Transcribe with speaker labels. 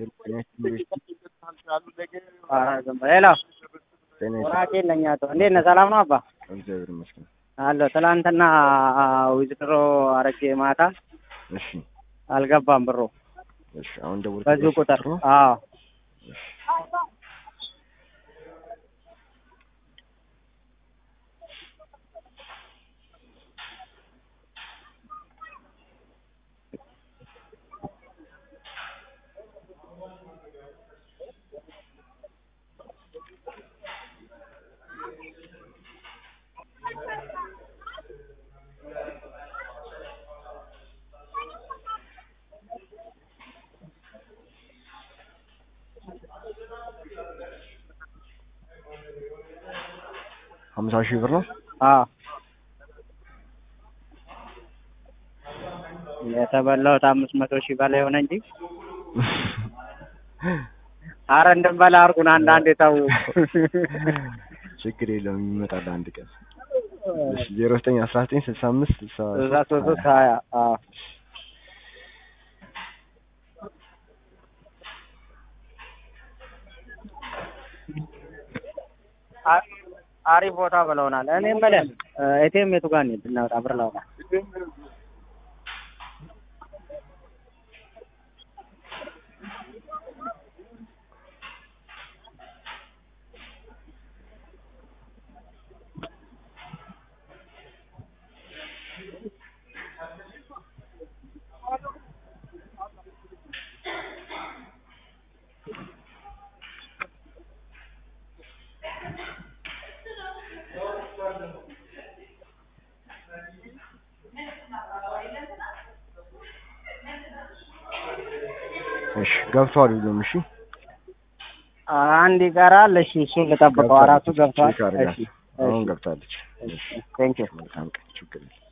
Speaker 1: ሄሎ ወራቄ ነኝ አቶ እንዴት ነህ? ሰላም ነው አባ?
Speaker 2: እግዚአብሔር ይመስገን።
Speaker 1: አለሁ። ትናንትና ዊዝድሮ አረጌ ማታ
Speaker 2: እሺ
Speaker 1: አልገባም ብሩ
Speaker 2: እሺ። አሁን ደውል
Speaker 1: በዚሁ ቁጥር አዎ
Speaker 2: ሀምሳ ሺህ ብር ነው።
Speaker 1: አዎ የተበላሁት አምስት መቶ ሺህ በላይ ሆነ እንጂ አረ እንድንበላ አድርጉን። አንዳንድ የተው
Speaker 2: ችግር የለውም ይመጣል አንድ ቀን። እሺ ዜሮ ዘጠኝ አስራ ዘጠኝ ስልሳ አምስት ስልሳ
Speaker 1: እዛ ሶስት ሶስት ሀያ አዎ አሪፍ ቦታ ብለውናል። እኔ የምልህ ኤቲኤም የቱ ጋር እንሂድ እናውጣ ብር ላውጣ
Speaker 2: እሺ ገብቷል ሁሉም። እሺ
Speaker 1: አንድ ይቀራል። እሺ እሱን ልጠብቀው። አራቱ ገብቷል።
Speaker 2: ቼክ አድርጋት።
Speaker 1: እሺ
Speaker 2: አሁን ገብታለች።
Speaker 1: ቴንክ ዩ
Speaker 2: መልካም ቀን። ችግር የለም።